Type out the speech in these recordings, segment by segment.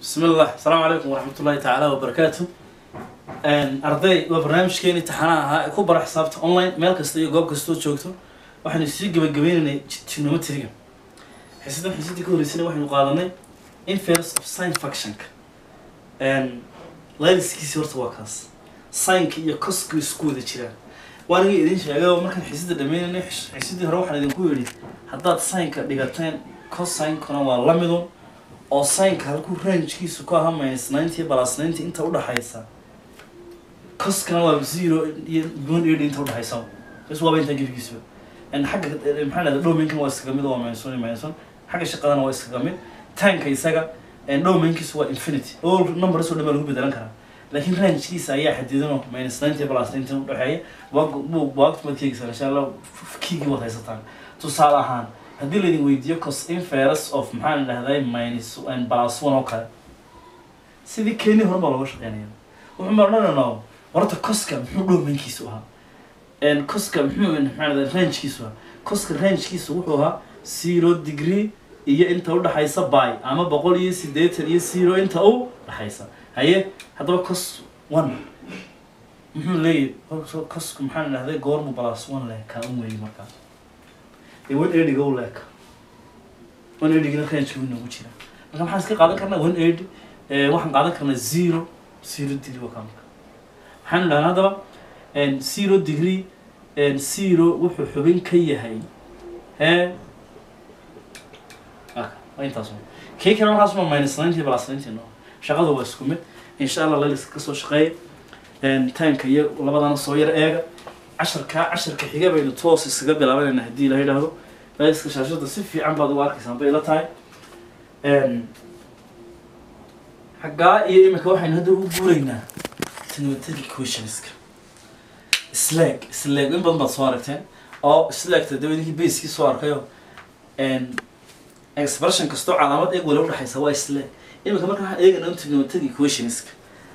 بسم الله السلام عليكم ورحمة الله تعالى وبركاته arday waa barnaamijkeeni taxanaha ahaa ee ku bara xisaabta online meel kasta iyo goob kastoo joogto waxaynu sii gabagabaynaynay trigonometriga xisadan xisadii ka horreysana waxaynu qaadanay inverse of sin functionka layliskiisi horta waa kaas sinka iyo coska isku wada jiraan waan iga idin sheegay oo markaan xisada dhameynayna xisadii hore waxaan idinku yidhi haddaad sinka dhigateen cosinkana waa la midun oo sinka halkuu rangekiisu ku ahaa minus ninety plus ninety inta udhaxaysa coskana waa zero iyo one eighty inta udhaxaysa bas waaba intaan gebigiisuba xagga maxaa dhahda domainkan waa iskaga mid waa minus one iyo minus one xagga shaqadana waa iskaga mid tanka isaga domainkiisu waa infinity all numbers oo dhan baa lagu bedelan karaa laakiin rangekiisa ayaa xadidanoo minus ninety plus ninety udhexeeya waagtu maad keegaysaa insha allah kiigii waad haysataan tusaale ahaan haddii laydin weydiiyo cos inferus of maxaan dhahday minus and plus one oo kale sidii keni hore baa looga shaqeynaya wuxuu ma odhanayna horta coska muxuu domainkiisu ahaa coska muxuu maxaa dhahday rangekiisu ahaa coska rangekiisu wuxuu ahaa zero degree iyo inta udhaxaysa by ama boqol iyo sideetan iyo zero inta u dhaxaysa haye haddaba cos one muxuu leeyahy cosku maxaan dhahday goormu plus one leh kaa un weeyey markaa dee one eighty-ga u leeka one eighty-gina range wuu noogu jira marka maxaan iska qaadan karnaa one eighty waxaan qaadan karnaa zero zero degree waa kaa marka maxaan dhahnaa haddaba zero degree zero wuxuu xubin ka yahay hee waa intaas kii kale markaas ma minus ninety plus ninety no shaqada waa isku mid insha allah laliska kasoo shaqeeya taanka iyo labadana soo yar eega casharkaa casharka xiga baynu toos iskaga bilaabanayna haddii la yidhaahdo laliska shaashada si fiican baad ugu arkaysaan bay la tahay xaggaa iyo imika waxaynu hadda ugu guuraynaa trigonometric questionska slag slag in badan baad soo aragteen oo slagta daba idinkii baskii soo arkayo expression kastoo calaamad eeg wala udhexaysa waa slag imika marka waxaan eegaynaa trigonometric questionska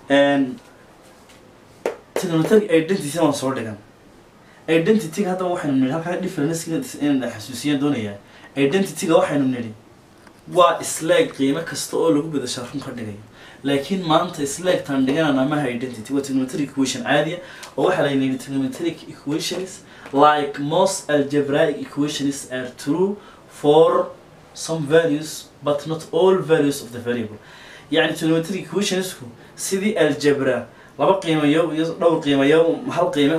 trigonometric identity waan soo dhigan identityga haddaba waxaynu nidhi halkaa difference inaan xasuusiyaan doonayaa identityga waxaynu nidhi waa slag qiimo kasta oo lagu bedashaa run ka dhigayo laakiin maanta slagtan dhiganana maha identity waa trigonometric equation caadiya oo waxaa la yidhi trigonometric equations like most algebraic equations are true for some values but not all values of the variable يعني trigonometric equationsku sidii algebra laba qiimayo iyo dhowr qiimayo hal qiime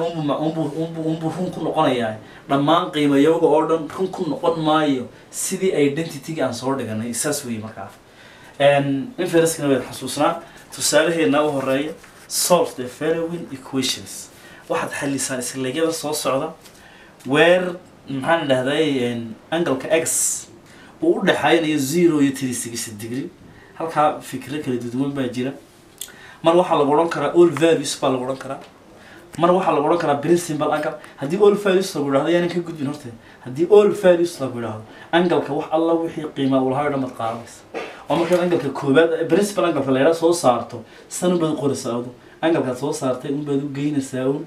unbu run ku noqonayaa dhammaan qiimayowga oo dhan run ku noqon maayo sidii identityga aan soo dhiganay saas weeye markaa infereskana waad xasuusnaa tusaalaheedna u horeeya solve the following equations waxaad xalisaan islegyada soo socda weer maxaan dhahday angleka x uu u dhexaynayo zero iyo three sixty degree halkaa fikro kala duduwan baa jira mar waxaa lagu odhan karaa all values baa lagu odhan karaa mar waxaa lagu odhan karaa principal angle haddii all values lagu idhahdo yaanan ka gudbin horte haddii all values lagu idhahdo angalka wax alla wixii qiimaa uu lahaa o dhan baad qaadanaysa oo markaad angalka koobaad principal angalka la yidhaha soo saarto san unbaad qoraysaa adu angalkaad soo saartay unbaad u geynaysaa un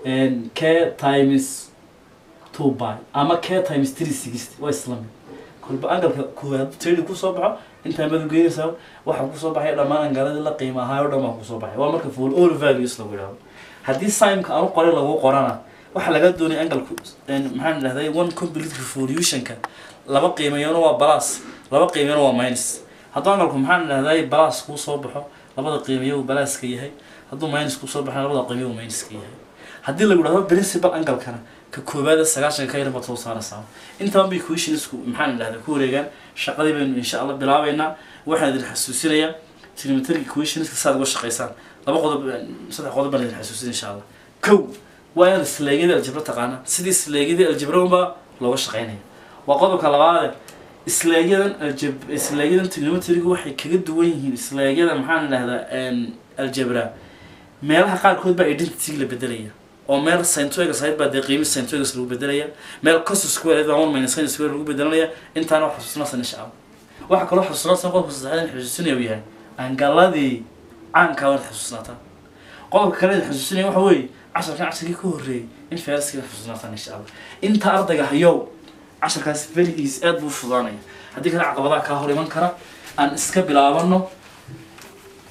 k times two by ama k times three sixty waa isla mid kolba angalka koowaad tedi kusoo baxo intaan baad u geynaysaa waxaa kusoo baxaya dhammaan angaladii la qiima ahaa o dhan baa kusoo baxay waa marka full all values lagu idhahdo haddii simeka aan u qoray lagu qorana waxaa laga doonaya angalku maxaan dhahday one complete revolutionka laba qiimayona waa balas laba qiimayona waa minus hadduu angalku maxaan dhahday balas kuu soo baxo labada qiimayo uu balaaska yahay hadduu minus kuu soo baxo labada qiimayo uu minuska yahay haddii lagu idhahdo principal angalkana ka koobaada sagaashanka ka yar baad soo saaraysaa intaan bay questionsku maxaan dhahda ku wareegaan shaqadii baynu insha allah bilaabaynaa waxaan idin xasuusinayaa trigonometric equationska saad uga shaqaysaan laba qodob saddex qodob baan idin xasuusin insha allah kow waa inaad sleegyadii aljabra taqaana sidii sleegyadii aljabra unbaa looga shaqaynaya waa qodobka labaade sleegyadan aljab sleegyadan trigonometriga waxay kaga duwan yihiin sleegyada maxaan dhahdaa aljabra meelaha qaarkood baa identity la bedelaya oo meel centuegas ahayd baa dee qiimi centuegas lagu bedelaya meel cos square ahayd baa one minus sin square lagu bedelanaya intaana wax xasuusnaasan insha allah waxaa kaloo xasuusnaasan qodobka saddexaad in xasuusinaya uu yahay angaladii caankaa waad xasuusnaataa qodobka kale in xasuusinaya waxa weeye casharkan casharkii ka horreeyay in feeraskii xasuusnaataan insha allah inta ardayga hayow casharkaas very easy aad buu fudaanaya haddii kale caqabadaha kaa hor iman kara aan iska bilaabano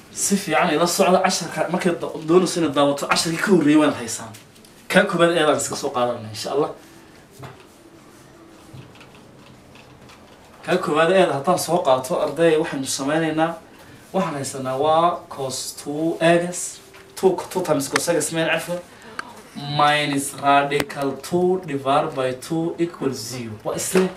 si fiican ila socda casharka markay da- doonayso inaad daawato casharkii ka horreeyay waad haysaan kaa koobaad eedaan iska soo qaadanayna insha allah kaa koowaad eeda haddaan soo qaato arday waxaynu sameynaynaa waxaan haysanaa waa cos two egas two two times cos egas main cafwa minus radical two divided by two equals zero waa isleeg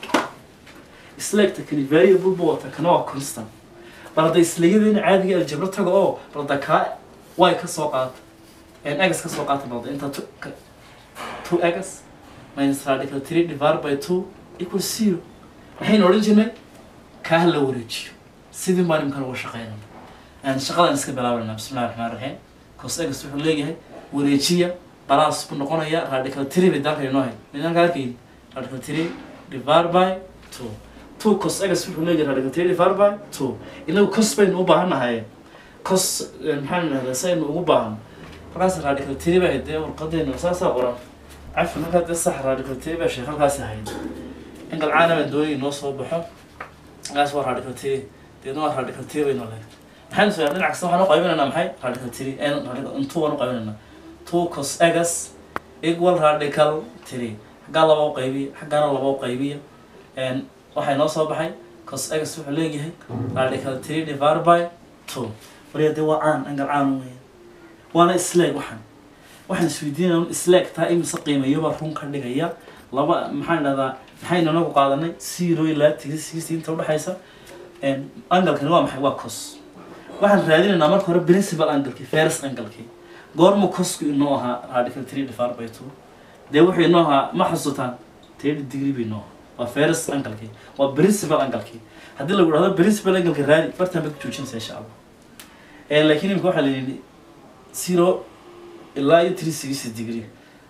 isleegta kani variable buu wata kana waa constant bal hadda isleegyadeen caadiga aljabro taga oo bal hadda kaa y ka soo qaata n egas ka soo qaata balda inta two ka- two egas minus radical three divided by two equals zero maxaynu odhan jirnay kaa la wareejiyo sidii baan imkan uga shaqeynana aan shaqadan iska bilaabanaa bismillahi raxmaan raxiim cos egas wuxuu leeyahay wareejiya balaas buu noqonaya radical three bay dalka inoo hay midaan kaa arkayni radical three divided by two two cos egas wuxuu leeyahay radical three divided by two inagu cos baynu u baahannahay cos eh, maxaan idhahdaa saynu ugu baahan markaas radical three baa dee warqadeenu saasaa qoran cafi markaa dee sax radical three baa sheekh halkaasi ahayd in galcaana baan doonayay noo soo baxo markaas waa radical three deedna waa radical three baynu leedahay maxaynu soo dhinac kasta waxaan u qaybinaynaa maxay radical three n radical two waan u qaybinaynaa two cos egas equal radical three xaggaa laba u qaybiya xaggaana laba u qaybiya n waxay noo soo baxay cos egas wuxuu leeyahay radical three divided by two wariya dee waa caan angal caan weya waana isleeg waxaan waxaan isweydiinaya isleeg taa imise qiimayobaa run ka dhigaya laba maxaan dhahdaa maxaynu nagu qaadanay zero ilaa tiri sixty inta udhexaysa angalkani waa maxay waa cos waxaan raadinaynaa marka hore principal angalkii first angalkii goormu cosku inoo ahaa radical three divided by two dee wuxuu inoo ahaa ma xasuutaan thirty degree bay inoo ahaa waa first angalkii waa principal angalkii haddii lagu dhahdo principal angalka raadi bartaan baad ku joojinaysa insha allah Eh, laakiin imika waxaa la yidhi zero ilaa iyo three sixty degree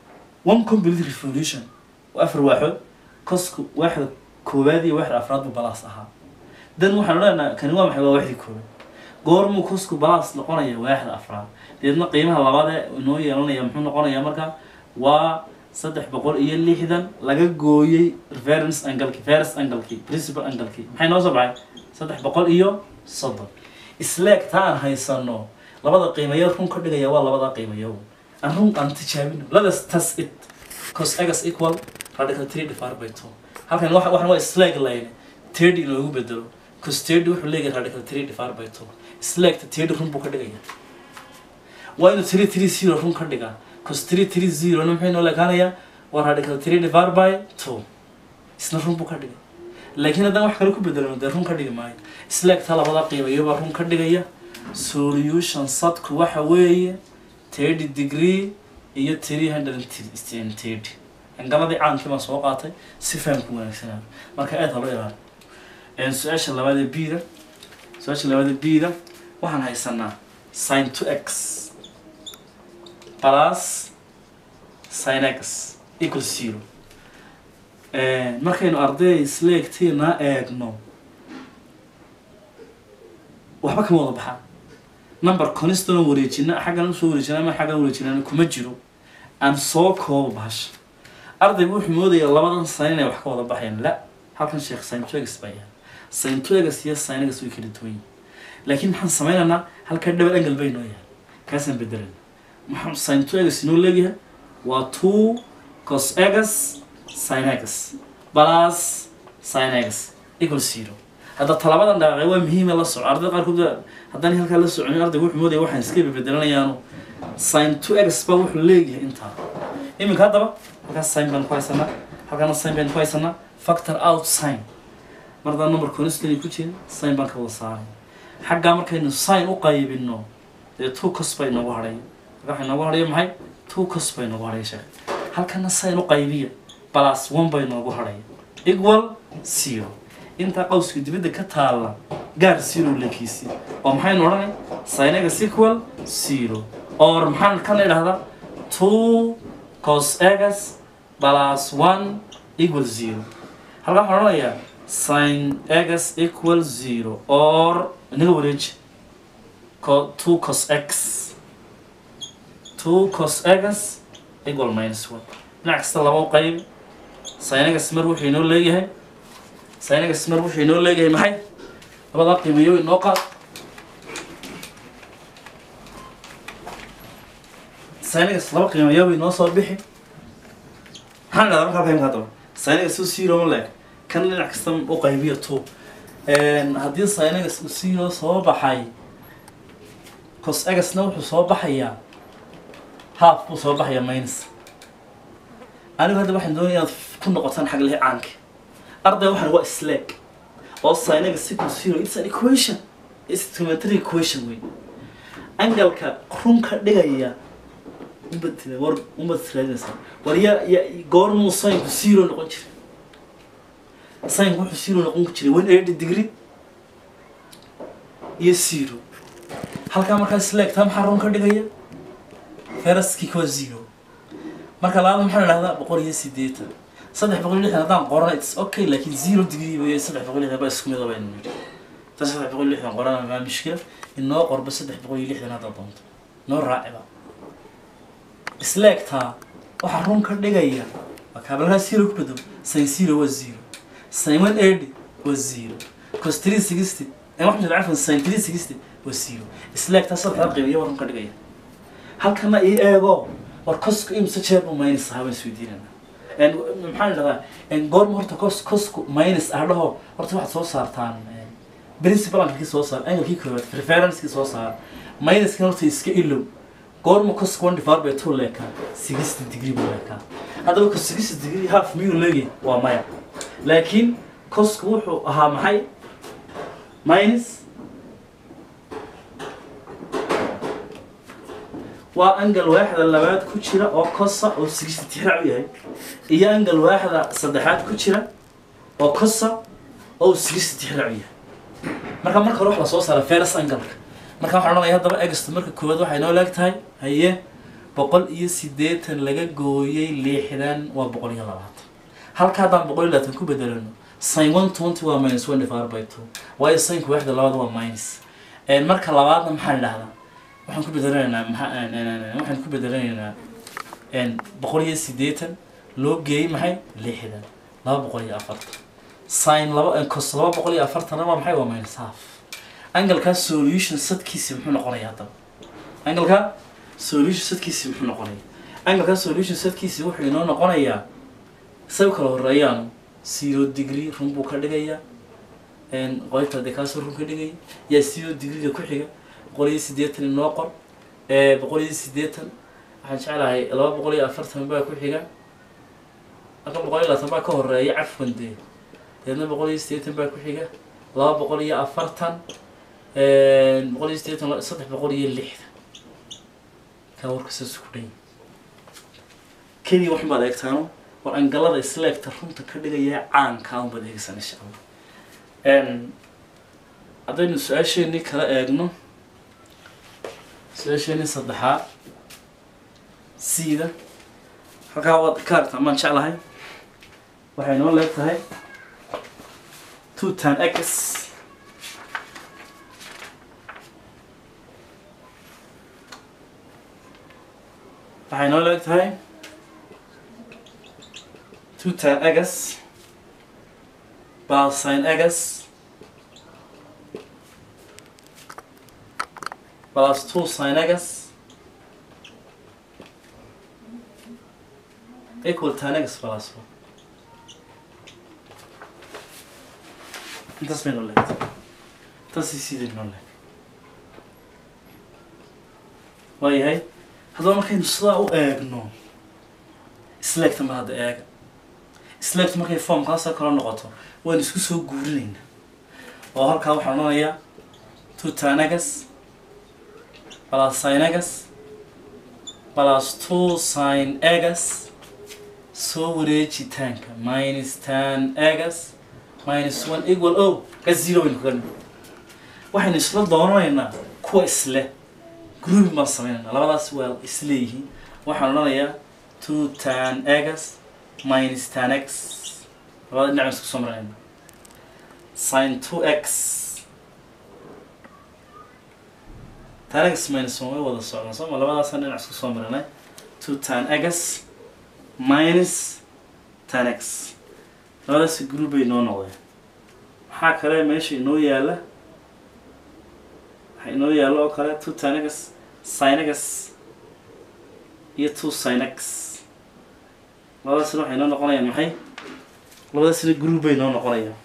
one complete revolution waa afar waaxood cosku waaxda koowaad iyo waaxda afraad buu balaas ahaa dan waxaan odhanaynaa kani waa maxay waa waaxdii koowaad goormuu cosku balaas noqonaya waaxda afraad deedna qiimaha labaad ee inoo yeelanaya muxuu noqonayaa marka waa saddex boqol iyo lixdan laga gooyey reference angalki first angalki principal angalki maxay noo soo baxay saddex boqol iyo soddon isleeg taa aan haysano labada qiimayo run ka dhigaya waa labada qiimayo aan run aan tijaabino ladas tas it cos egas equal radical three divided by two halkan waxa waxan waa isleeg line thirty in loogu bedelo cos thirty wuxuu leeyahay radical three divided by two isleegta thirty run buu ka dhigaya waa inuu three three zero run ka dhigaa cos three three zero na maxay noo leekaanayaa waa radical three divided by two isna run buu ka dhigay laakiin haddaan wax kale ku bedelano dee run ka dhigi maayo isleegta labada qiimayobaa run ka dhigaya solution sadku waxa weeye thirty degree iyo three hundred and thirty angaladii caankii baan soo qaatay si fahamku wanaagsanaa marka aad halo ilaali su-aasha labaad ee bida su-aasha labaad ee bida waxaan haysanaa sin to x plus sin x equal zero markaynu arday isleegtiina eegno waxba kama wada baxaa number constant oo wareejina xaggan usoo wareejina ama xaggan wareejinana kuma jiro aan soo koobo bahasha ardaygu wuxuu moodaya labadan sin inay wax ka wada baxayaan la halkan sheekh sintoegas baa yahay sintoegas iyo sinegas way kala duwan yihin laakiin maxaan sameynaynaa halka double angle bay noo yahay kaasaan bedelana maxaa sintoegas inoo leeyahay waa two cos egas sinegas plus sinegas equal zero hadda talabadan dhaqaaqay waa muhiima la soco ardayda qaarkood haddaan halkaa la soconin ardayga wuxuu moodaya waxaan iska bedelanayaano sin two x ba wuxuu leeyahay intaa iminka haddaba halkaas sin baan ku haysanaa halkaana sin baan ku haysanaa factor out sin mar haddaan number constant ku jira sin baan ka wada saaray xaggaa markaynu sin u qaybino dee two cos bay noogu hadhay halka waxay noogu hadhaya maxay two cos bay noogu hadhaya sheekh halkana sin u qaybiya plus one bay noogu hadhaya equal zero intaa qawska dibadda ka taalla gaar zero lekiisi oo maxaynu odhanay sinaga sequal zero or maxaan kana idhahdaa two cos egas plus one equal zero halkaa waxaan odhanayaa sin egas equal zero or inaga wareeji co two cos x two cos egas equal minus one dhinac kasta laba u qayb sinagas mar wuxuu inoo leeyahay sinagas mar wuxuu inoo leeyahay maxay labadaa qiimayo inoo qaad sinagas laba qiimayo bay noo soo bixi maxaan dhahdaa markaa fahimka haddaba sinagas uu zero ma leeg kan dhinac kasta u qaybiyo two haddii sinagas uu zero soo baxay cos egasna wuxuu soo baxayaa half buu soo baxayaa minus anigu hadda waxaan doonaya inaad ku noqotaan xag lehe caanka arday waxaan waa slag oo sinagas equal zero it's an equation it's a trigonometric equation wey angalka runka dhigaya umbad war umbad raadinaysaa war ya ya goormuu sinku zero noqon jiray sinku wuxuu zero noqon jiray one eighty degree iyo zero halkaa markaa sleegtaa maxaa run ka dhigaya feraskii kuwa zero marka labaad maxaa idhahdaa boqol iyo sideetan saddex boqol iyo lixdan haddaan qorana its okay laakiin zero degree bay saddex boqol iyo lixdan baa isku mid baynu nidhi ta saddex boqol iyo lixdan qorana maa mushkila inoo qorba saddex boqol iyo lixdan haddaad doonto noo raaciba isleegtaa waxaa run ka dhigaya waa kaabalkaa zero ku bedo sin zero waa zero sin one eighty waa zero cos three sixty ee waxaan jira cafan sin three sixty waa zero isleegtaa saddexda qiimiyo waa run ka dhigaya halkana ii eego war cosku imse jeer buu minus ahaa baan isweydiinana maxaan idhahdaa goorma horta cos cosku minus ah dhaho horta waxaad soo saartaan principal angalkii soo saar angalkii koowaad referencekii soo saar minuskan horta iska ilow goorma cosku one divided by two leekaa sixty degree buu leekaa haddaba cos sixty degree half miyuu leegay waa maya laakiin cosku wuxuu ahaa maxay minus waa angal waaxda labaad ku jira oo cosa oo sixty tixraac u yahay iyo angal waaxda saddexaad ku jira oo cosa oo sixty tixraac u yahay marka marka hore wax la soo saara ferus angalka marka waxaan odhanaya haddaba egsto marka koowaad waxay noo leeg tahay haye boqol iyo siddeetan laga gooyey lixdan waa boqol iyo labaatan halka haddaan boqol iyo labaatan ku bedelano sin one twenty waa minus one divided by two waayo sinka waaxda labaad waa minus marka labaadna maxaan idhahdaa waxaan ku bedelanaynaa maxaa waxaan ku bedelanaynaa boqol iyo siddeetan loo geeyey maxay lixdan laba boqol iyo afartan sin laba cos laba boqol iyo afartanna waa maxay waa minus half angalkaa solution sadkiisi muxuu noqonaya haddaba angalkaa solution sadkiisi muxuu noqonaya angalkaa solution sadkiisi wuxuu inoo noqonayaa say u kala horeeyaan zero degree run buu ka dhigayaa qoybta dee kaasoo run ka dhigaya yaa zero degreega ku xiga boqol iyo siddeetan inoo qor boqol iyo siddeetan waxaan jeclahay laba boqol iyo afartan baa ku xiga halka boqol iyo labaatan baa ka horeeya cafwan dee deedna boqol iyo siddeetan baa ku xiga laba boqol iyo afartan boqol iyo siddeetan saddex boqol iyo lixdan kaa warka saas ku dhan keliya waxun baad eegtaano war angalada isleegta runta ka dhigaya caankaa un baad eegaysaan insha allah haddaynu su-aasheenii kala eegno su-aasheenii saddexaad siida halkaa waad ka aragtaa maan jeclahay waxay noo leeg tahay two tan x waxay noo leeg tahay two tan x plus sin x plus two sin x equal tan x plus one intaas bay noo leegtay intaasi sidii noo leeg waayahay haddaba markaynu sidaa u eegno isleegta ma hadda eega isleegta markay formkaasoo kala noqoto waan isku soo guurinaynaa oo halkaa waxaan odhanayaa two tan x plus sin x plus two sin x soo wareejitaanka minus tan x minus one equal o ka zero baynu kaga dhig waxaynu isla doonanaynaa kuwa isle grouping baan sameynaynaa labadaas waa isleeyihiin waxaan odhanayaa two tan x minus tan x labada dhinac baan isku soo marinaynaa sin two x tan x minus one way wada socdaan sooma labadaasaan dhinac isku soo marinay two tan x minus tan x labadaasi group bay inoo noqdeen maxaa kale meesha inoo yaala waxaa inoo yaala oo kale two tan x sin x iyo two sin x labadaasina waxay noo noqonayaan maxay labadaasina group bay noo noqonayaan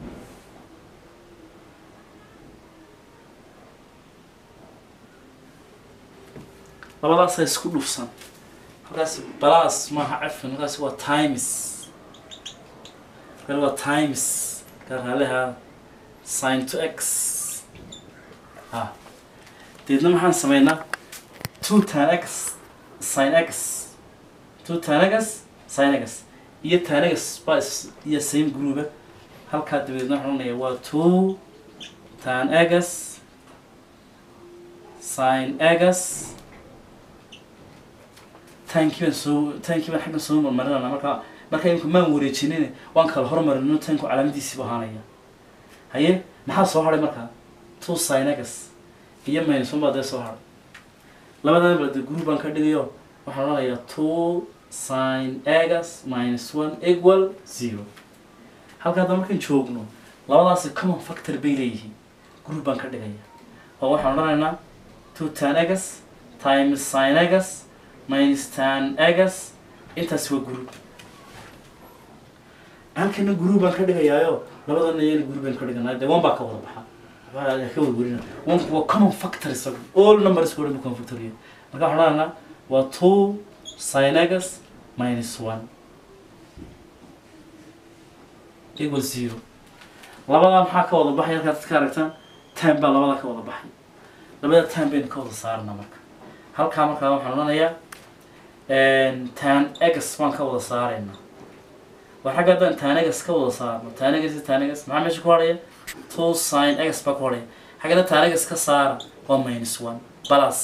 labadaasa isku dhufsan halkaas balas maaha cafan halkaas waa times halkan waa times karaaleha sin to x ha deedna maxaan sameynaa two tan x sin x two tan x sin x iyo tan x baa is iyo same groupa halkaa dabadeedna waxaan odhanaya waa two tan x sin x tankii baan soo tankii baan xaggan soo marmarinana marka marka imika maan wareejinin waan kala hormarino tanku calaamadiisiibu ahaanaya haye maxaa soo hadhay markaa two synagas iyo minus one baa dee soo hadhay labadan balde group baan ka dhigayo waxaan odhanayaa two sin agas minus one equal zero halka hadda markaan joogno labadaasi common factor bay leeyihiin group baan ka dhigaya oo waxaan odhanaynaa two tan agas times sin agas minus tan agas intaas waa group halkana group baan ka dhigayaayo labadana iyana group baan ka dhiganaa dee one baa ka wada baxa waxbaa ka wada werina one waa common factor isaga all numbers oo dhan bu common factor yahay marka waxaan odhanaynaa waa two sin agas minus one equal zero labadaa maxaa ka wada baxay halkaad ka aragtaan time baa labadaa ka wada baxay labada time baynu ka wada saarnaa marka halkaa markaa waxaan odhanayaa tan egas baan ka wada saaraynaa waa xagga haddaan tan egas ka wada saarno tan egas iyo tan egas maxaa meesha ku hadhaya two sin egas baa ku hadhaya xaggana tan egas ka saara waa minus one balas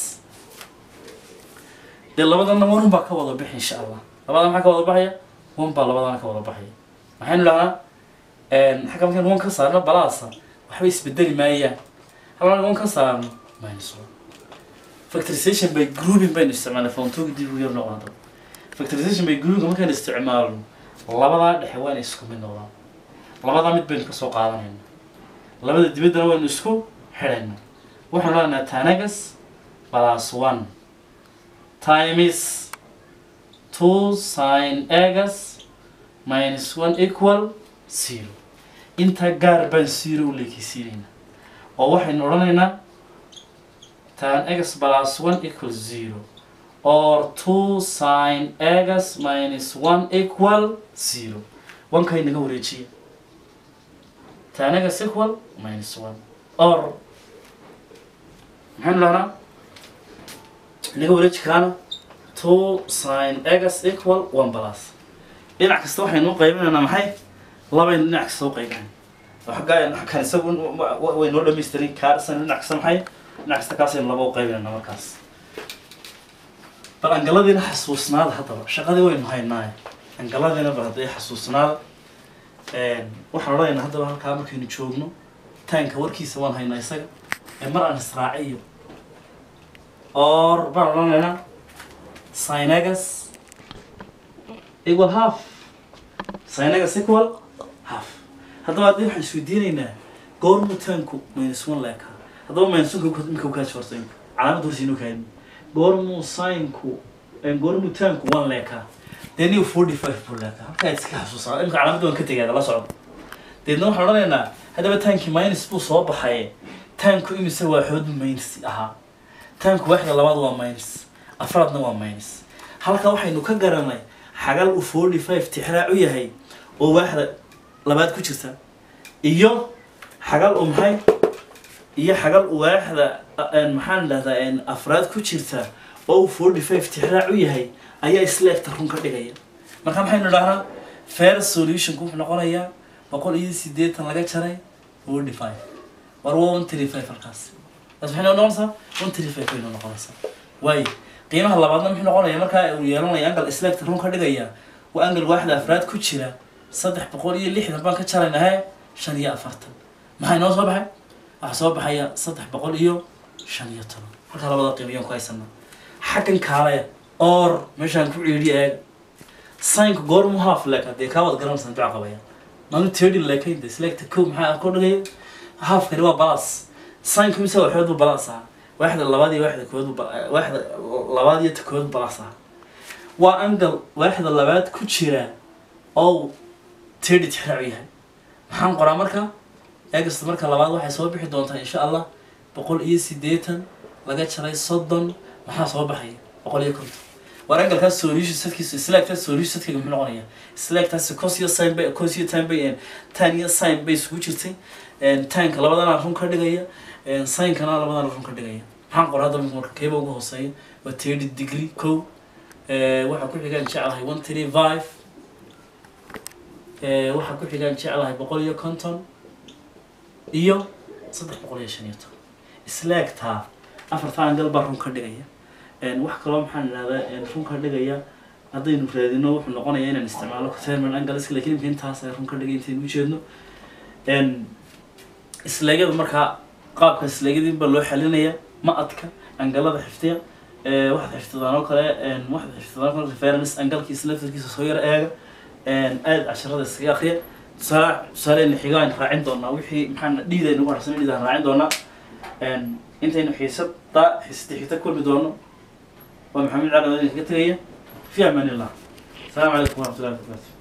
dee labadana one baa ka wada bixi insha allah labada maxaa ka wada baxaya one baa labadana ka wada baxaya maxaynu dhahnaa xagga markaan one ka saarno balasa waxba isbedeli maayaan halkaan one ka saarno minus one factorization by grouping baynu isticmaalnay fontooga dib u yar noqonaado factorization by grouping markaan isticmaalno labadaa dhexe waa inay isku mid noqdaan labadaa mid baynu kasoo qaadanayna labada dibaddana waynu isku xidhayna waxaanu leenahay tanagas plus one times two sin agas minus one equal zero intaa gaar baan zero u leekeysiinayna oo waxaynu odhanaynaa tan x plus one equal zero or two sin x minus one equal zero one kay naga wareejiya tan x equal minus one or maxaynu dhahnaa naga wareeji karaana two sin x equal one plus dhinac kasta waxaynu u qaybinaynaa maxay labaynu dhinac kasta u qaybinayn xaggaa kan isagu way noo dhamaystiray kaarsan dhinac kasta maxay dhinac kasta kaasaynu laba u qaybinayna markaas bal angaladiina xasuusnaada haddaba shaqadii waynu haynaaye angaladiina bal hadday xasuusnaada waxaan odhanaynaa haddaba halkaa markaynu joogno taanka warkiisa waan haynaa isaga ee mar aan israaciyo or baan odhanaynaa synagas equal half synagas equal half haddaba haddii waxaan isweydiinaynaa goormu taanku minus one leekaa haddaba minsunka imika ukaaji horta imika calaamad horsiinu kaadin goormuu sinku goormuu taanku one leekaa dee niyo forty five buu leekaa halkaa iska xasuusaa imika calaamadda waan ka tegaada la socdo deedna waxaan odhanaynaa haddaba taankii minus buu soo baxaye taanku imise waa xoodu minus ahaa taanku waaxda labaad waa minus afraadna waa minus halka waxaynu ka garanay xagal uu forty five tixraac u yahay oo waaxda labaad ku jirta iyo xagal uu maxay iyo xagal uu waaxda maxaan dhahdaa afraad ku jirta oo uu forty five tixraac u yahay ayaa isleegta run ka dhigaya marka maxaynu dhahnaa fair solutionku wuxuu noqonayaa boqol iyo siddeetan laga jaray forty five war waa one three five halkaas taas maxay noo noqonaysaa one three five bay noo noqonaysaa waayo qiimaha labaadna muxuu noqonaya markaa uu yeelanaya angal isleegta run ka dhigaya waa angal waaxda afraad ku jira saddex boqol iyo lixdan baan ka jaraynahe shan iyo afartan maxay noo soo baxay waxaa soo baxaya saddex boqol iyo shan iyo toban halkaa labada qiimiyaan ku haysanaa xaggan kaalaya or meeshaan ku ciidhiya eega saynka goormu haaf leeka dee kaa wad garanaysan duca qabaya maanu tirdi leekaynta isleegta kow maxaa ku dhigaya haafkani waa balas saynku mise waxood buu balas ahaa waaxda labaad iyo waaxda kood buu waaxda labaad iyo ta kood buu balas ahaa waa angal waaxda labaad ku jira oo tirty tixraac yahay maxaan qoraa marka eegasta marka labaad waxay soo bixi doontaa insha allah boqol iyo siddeetan laga jaray soddon maxaa soo baxaya boqol iyo konton war angalkaas solution setkiisa slaagtaas solution setkayga muxuu noqonaya slaagtaasi cos iyo sin bay cos iyo tan bay tan iyo sin bay isugu jirtay tanka labadana run ka dhigaya sinkana labadana run ka dhigaya maxaan qoraa hadda marka keeba ugu hooseeya waa thirty degree kow waxaa ku xigaan jeclahay one three five waxaa ku xigaan jeclahay boqol iyo konton iyo saddex boqol iyo shan iyo toban slaagtaa afarta angal baa run ka dhigaya wax kaloo maxaan idhahdaa run ka dhigaya haddaynu raadino wuxuu noqonaya inaan isticmaalo terminal angles lakin imka intaas ay run ka dhigay intaynu ujeedno isleegyada markaa qaabka isleegyadii baa loo xalinaya ma adka angalada xifdiya waxaad xifdidaan oo kale waxaad xifdidaan oo kale reference angalkiisa laftarkiisa soo yar eega aad casharada iskaga akriya tusaale tusaaleyna xigaan raacin doonaa wixii maxaan dhiida nagu harsan dhiidaan raacin doonaa intaynu xiisada xiisada xigta kulmi doono waa maxamed cali odin kaga tegaya fi amaan illah asalaamu calaykum waraxmatullahi wabarakatu